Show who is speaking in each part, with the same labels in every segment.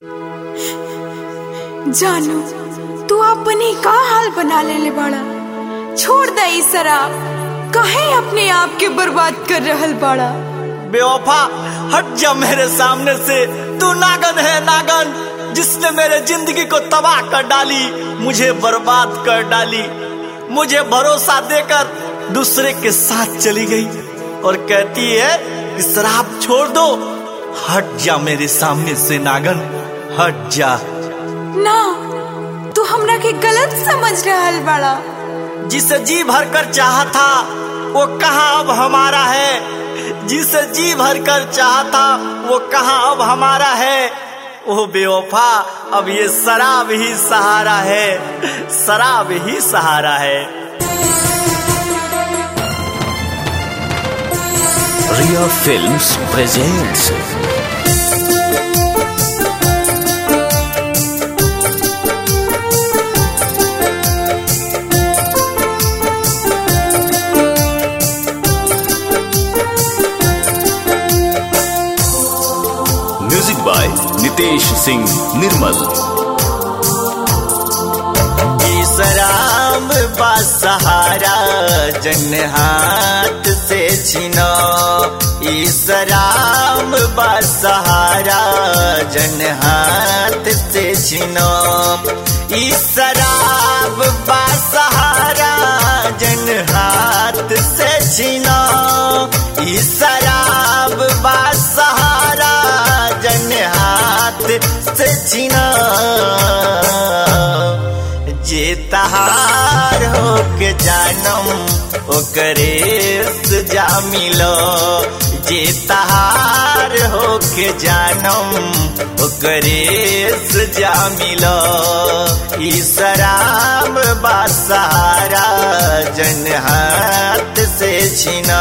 Speaker 1: जानू तू अपनी का हाल बना लेले बड़ा छोड़ दे ई शराब कहे अपने आप के बर्बाद कर रहल बड़ा
Speaker 2: बेवफा हट जा मेरे सामने से तू नागन है नागन जिसने मेरे जिंदगी को तबाह कर डाली मुझे बर्बाद कर डाली मुझे भरोसा देकर दूसरे के साथ चली गई और कहती है कि शराब छोड़ दो हट जा मेरे सामने से नागन हट जा
Speaker 1: ना तू हमरा के गलत समझ रहल बड़ा
Speaker 2: जिसे जी भर कर चाहा था वो कहा अब हमारा है जिसे जी भर कर चाहा था वो कहा अब हमारा है ओ बेवफा अब ये शराब ही सहारा है शराब ही सहारा है
Speaker 3: Riya films presents music by Nitesh Singh Nirmal
Speaker 2: ई शराब बा सहारा जन हाथ से छिनो ई शराब बा सहारा जन हाथ से छिनो ई शराब बा सहारा जन हाथ से छिनो ई शराब बा सहारा जन हाथ से छिनो जे तहार हो के जानम ओकरे सजा मिलो जे तहार हो के जानम ओकरे सजा मिलो ई शराब बा सहारा जन हाथ से छिना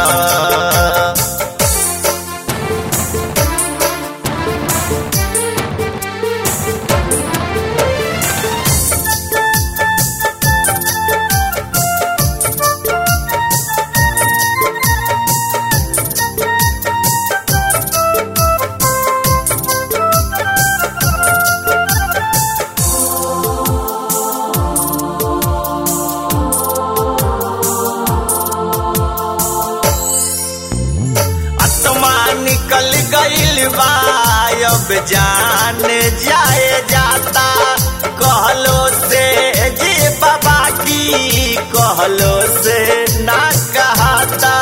Speaker 2: आत्मा निकल गईल बा अब जान जाए जाता कहलो से जी बाबा की कहलो से ना कहता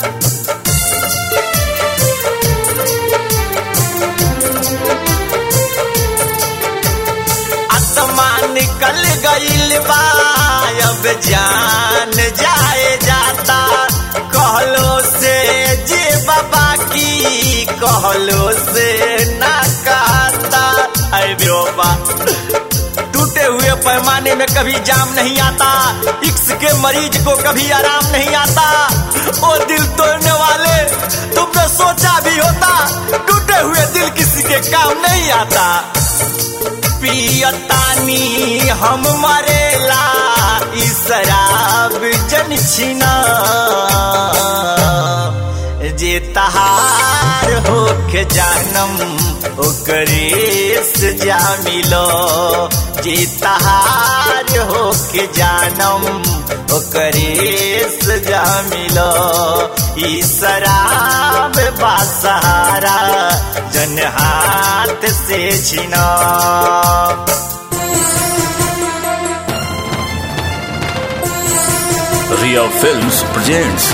Speaker 2: आत्मा निकल गईल बा अब जान जाए जाता कहलो से जे बाबा की कहलो से ना कहता अरे बेवफा टूटे हुए पैमाने में कभी जाम नहीं आता इक्स के मरीज को कभी आराम नहीं आता ओ दिल तोड़ने वाले तुमने सोचा भी होता टूटे हुए दिल किसी के काम नहीं आता पियतानी हम मरेला ई शराब जन छिना जे तहार होके जानम ओकरे सजा मिलो जे तहार होके जानम ओकरे सजा मिलो ई शराब बा सहारा जन हाथ से छिना
Speaker 3: रिया फिल्म्स प्रेजेंट्स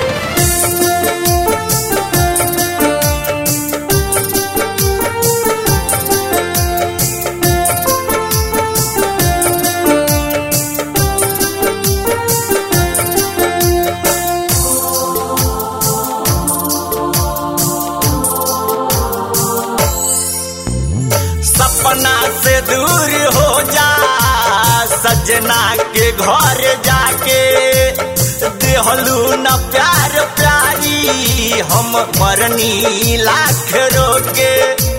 Speaker 2: सपना से दूर हो जा सजना के घर जाके देहलू न प्यार प्यारी हम मरनी लाख रोके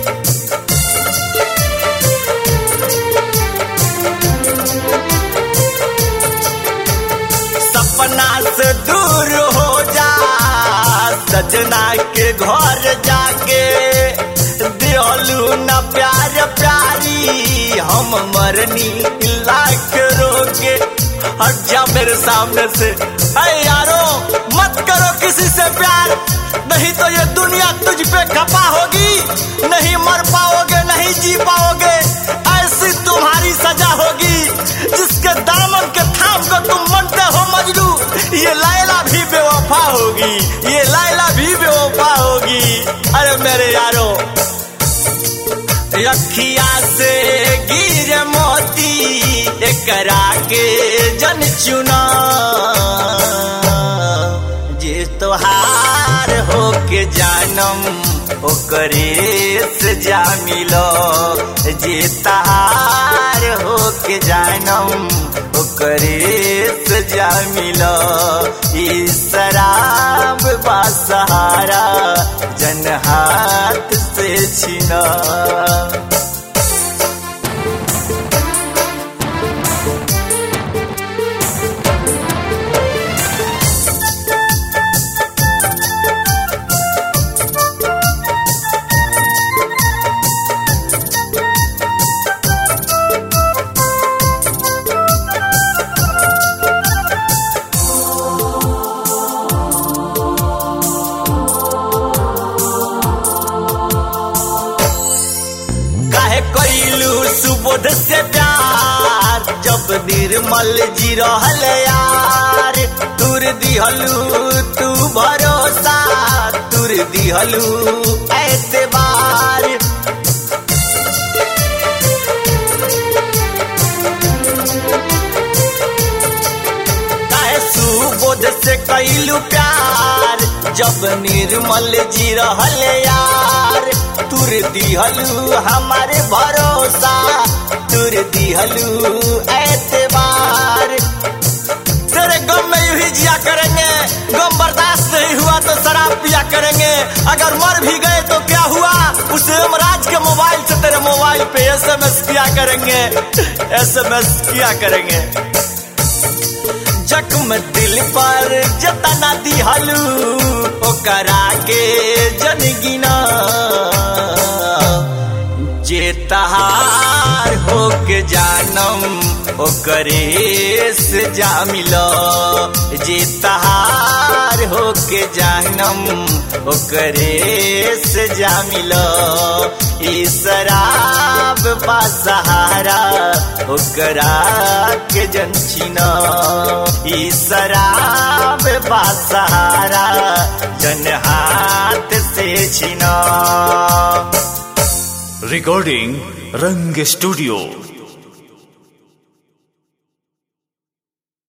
Speaker 2: सपना से दूर हो जा सजना के घर जाके दियल कहलू न प्यार प्यारी हम मरनी लाख रोके हट जा मेरे सामने से अरे यारो मत करो किसी से प्यार नहीं तो ये दुनिया तुझ पे खपा होगी नहीं मर पाओगे नहीं जी पाओगे ऐसी तुम्हारी सजा होगी जिसके दामन के थाम को तुम मनते हो मजनू ये लाइला भी बेवफा होगी ये लाइला भी बेवफा होगी अरे मेरे यारो रखिया से गिर मोती एकरा के जन चुना जे तोहार हो के जानम ओकरे से जा मिलो जे तहार हो के जानम ओकरे से जा मिलो ई शराब बा सहारा जन हाथ से छिना काहे कैलू सुबोध से प्यार जब निर्मल जी रहल यार तुर दिहलू तू भरोसा तुर दिहलू एतबार काहे सुबोध से कैलू प्यार जब निर्मल जी रहल यार तुर दिहलू हमारे भरोसा तुर दिहलू एतबार तेरे गम में यूं ही जिया करेंगे गम बर्दाश्त नहीं हुआ तो शराब पिया करेंगे अगर मर भी गए तो क्या हुआ उस यमराज के मोबाइल से तेरे मोबाइल पे एसएमएस किया करेंगे एसएमएस किया करेंगे जख्म दिल पर जतना दिहलू ओकरा के जन गिना जे तहार हो के जानम ओकरे से जा मिलो जे तहार हो के जानम ओकरे से जा मिलो ई शराब बा सहारा ओकरा के जन छिना ई शराब बा सहारा जन हाथ से छिना
Speaker 3: Recording Rang Studio.